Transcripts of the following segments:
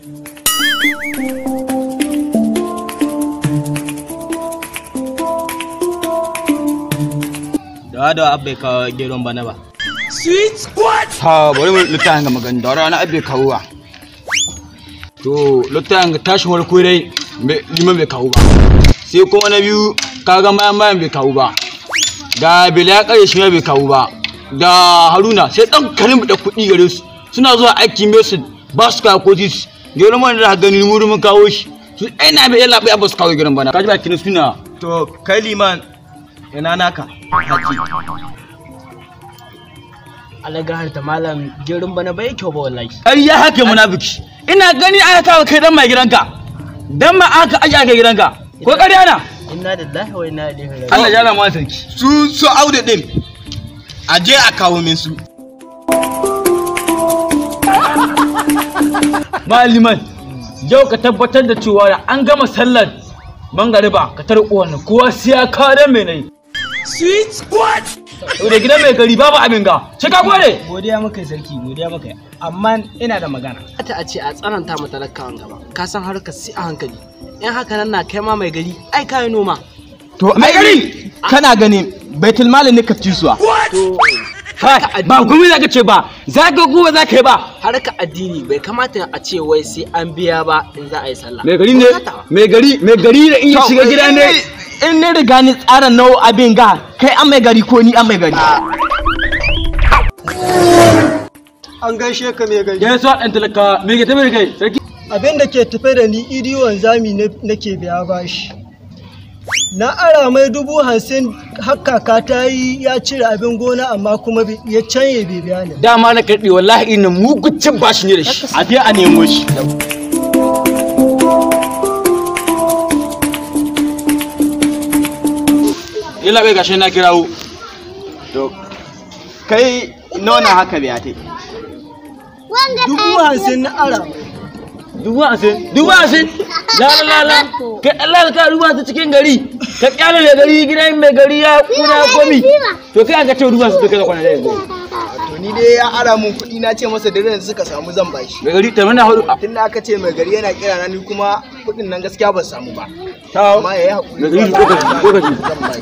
da da abbai ka geron bana ba ha bari mu littafin ga magana da rana abe kawuwa to littafin ga tashin warko dai me- liman bai kawo ba sai kuma na biyu kaga mayan mayan bai kawo ba ga bila ya kare shi ma bai kawo ba da haruna sai dan karin da kuɗi gare su suna zuwa aiki mai su ba su kawo ko tis geron bana da gani mu mun kawo shi su ai na bai yalla bai ba su kawo geron bana kaji ba kin suna to kai liman ina naka haji alagahar ta malam gerin bana bai kyau ba wallahi ƙarya haka munafiki ina gani aka kawo kai dan mai gidanka dan ma aka aje aka gidanka ko ƙarya na inna lillahi wa inna ilaihi raji'un Allah ya rama sarki su su aude din a je a kawo min su maliman yau ka tabbatar da cewa da an gama sallar mangariba ka tar uwan kowa sai ya kawo dan mai nayi sweet what da gidan mai gari babu abin ga sai ka gode godiya maka sarki godiya maka amma ina da magana ta a ce a tsananta ma talakawan gaba ka san harkar si a hankali in haka nan na kai ma mai gari ai kai noma to mai gari kana ganin baitul mali ne ka ci suwa Kai, ba gumi za ka ce ba za ka kuma za ka yi ba harkar addini bai kamata a ce wai sai an biya ba in za a yi sallah mai gari ne mai gari mai gari da in ya shiga gida ne in ne riga ni tsara nau abin ga kai an mai gari ko ni an mai gari An gaishe ka mai gari. ya sa ɗan talaka me ke tafi da kai sarki Abin da ke tafe da ni idi wanzami ne- nake biya bashi. Na ara mai dubu hamsin haka ka ta yi ya cire abin gona amma kuma bi- ya canye bai biya ni. dama na karɓi wallahi ina mugucin bashi ne da shi a je a nemo shi ila bai gashi na kirawo to kai nona haka biya tai Dubu hamsin na ara mai. dubu asin dubu asin la la la la kai Allah ka ruba ta cikin gari ka kyale mai gari gidan mai gari ya kuna komi to kai aka ce ruba su kai kwana da yanzu To ni dai ya ara mun kuɗi na ce masa da da suka samu zan bashi. mai gari tamana hudu Tun da aka ce mai gari yana kira na ni kuma kuɗin nan gaskiya ban samu ba. tawo Amma ya yi haƙuri. mai gari lokaci lokaci Zan bashi.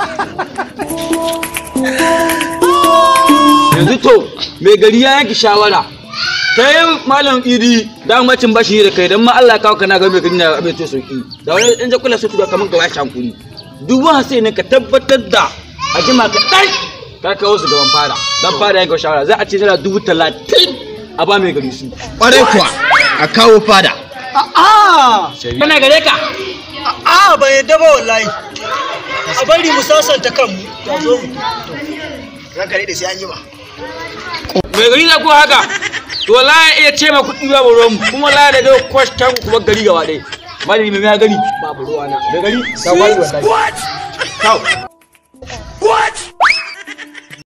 yanzu to mai gari ya yanke shawara kai malam idi da macin bashi da kai dan ma Allah ya kawo kana ga mai gari na abin to sauki da wani in ja kula su tuga kaman ka washi hankuri dubu sai ne ka tabbatar da a jima ka dai ka kawo su gaban fara dan fara yanke shawara za a ce tana dubu talatin a ba mai gari su kwarai kuwa a kawo fada A'a! kana gare ka A'a ban yadda ba wallahi. A bari mu sasanta kanmu. Ta zo mu. Ranka ne da sai an yi ma. mai gari na ko haka to la ya iya ce ma kuɗi babu ruwan mu, kuma la da dai kwastan kuma gari gaba ɗaya malami mai ya gani babu ruwana mai gari ka wani wallahi Kau.